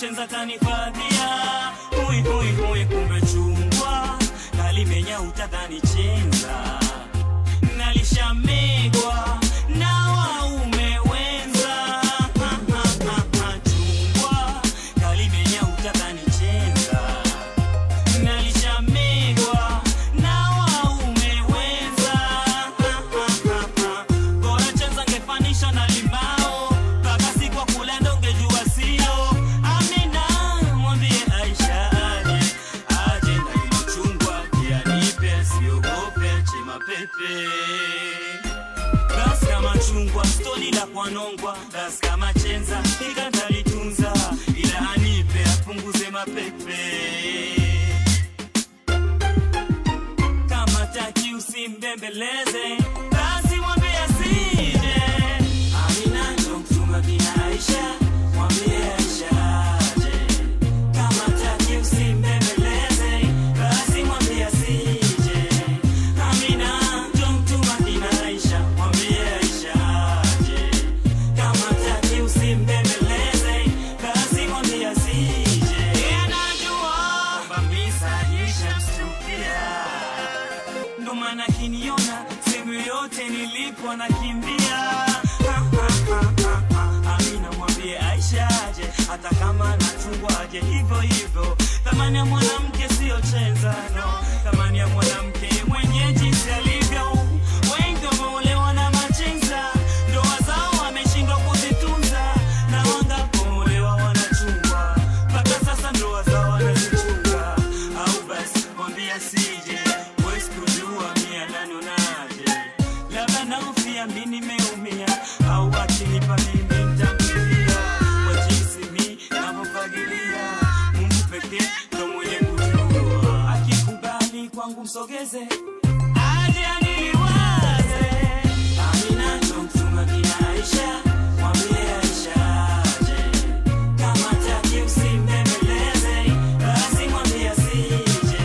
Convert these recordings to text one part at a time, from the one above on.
chenza kanifadhia hui hui hui kumbe chungwa kalimenya utadhani chenza nalishamegwa na waume wenza Ha, ha, ha, ha, chungwa kalimenya utadhani chenza nalishamegwa na waume wenza Ha, ha, ha, ha. bora chenza ngefanisha na limao mpaka siku wa kulenda ungejua sio amina mwambie aisha aje aje na hilo chungwa pia nipe siogope chema pepe basi kama chungwa stoli la kwanongwa basi kama chenza ikatalitunza ila anipe apunguze mapepe kama taki usimbembeleze basi mwambie asije amina ndo mtuma bina aisha mwambie aisha aje kama taki usimbembeleze basi mwambie asije amina ndo mtuma bina aisha mwambie aisha aje kama taki usimbembeleze basi mwambie asije Yeye anajua kwamba misa ishamstukia ndo maana kiniona sehemu yote nilipo nakimbia Ha, ha, ha, ha, ha. amina mwambie aisha aje hata kama nachungwaje hivyo hivyo thamani ya mwanamke siyo chenzano thamani ya mwanamke mwenye jinsi alivyo wengi wameolewa na machenza ndoa zao wameshindwa kuzitunza na wangapoolewa wanachungwa mpaka sasa ndoa zao wanazichunga au basi mwambie asije wezi kujua mia nanonaje labda naofia mi nimeumia au akinipa mimi ntamkilia kwa jinsi mi navyofagilia mungu pekee ndo mwenye kujua akikubali kwangu msogeze aje aniliwaze amina ndo mtuma kina aisha mwambie aisha aje kama taki usimbembeleze basi mwambie asije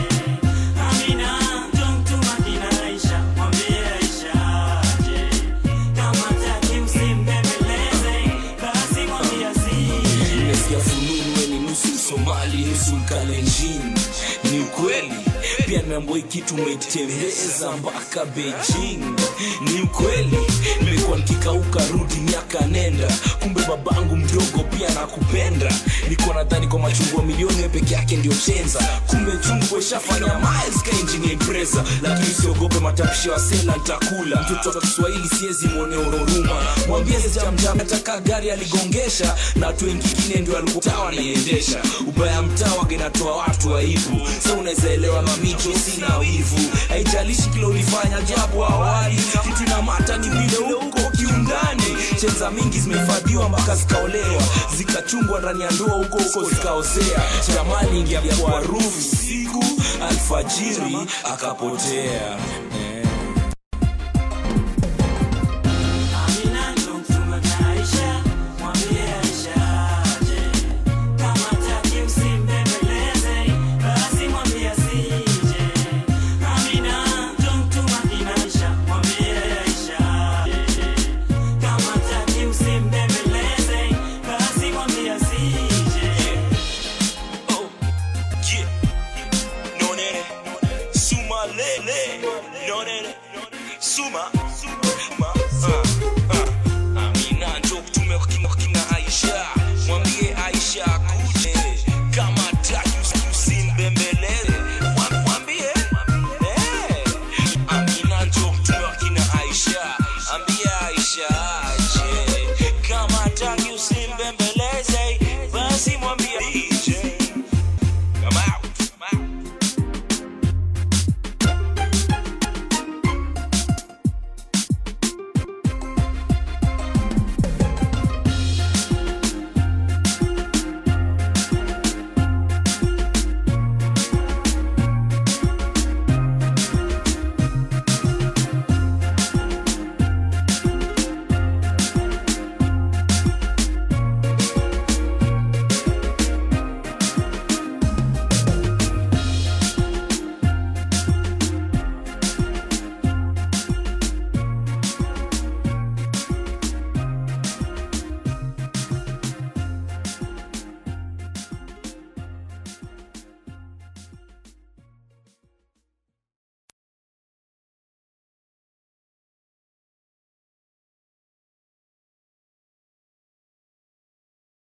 amina ndo mtuma kina aisha mwambie aisha aje kama taki usimbembeleze basi mwambie asije nimesikia fununu we ni nusu somali nusu mkalenjin ni ukweli pia nimeambua kitu umetembeza mpaka beijing ni ukweli nimekuwa nikikauka rudi miaka nenda kumbe babangu mdogo pia nakupenda niko nadhani kwa machungwa milioni we peke yake ndio chenza kumbe chungwa ishafanya miles ka engine ya impreza lakini usiogope matamshi wa sela ntakula mtoto wa kiswahili siezi mwone ururuma mwambie sijamjam nataka gari aligongesha na watu wengine ndio alikuwa naiendesha ubaya mtaa wagenatoa watu aibu sa unaweza elewa mamicho sina wivu haijalishi kile ulifanya japo awali kitu na mata ni vile huko kiundani chenza mingi zimehifadhiwa mpaka zikaolewa zikachungwa ndani ya ndoa huko huko zikaozea jamani ingia kwa rufu siku alfajiri akapotea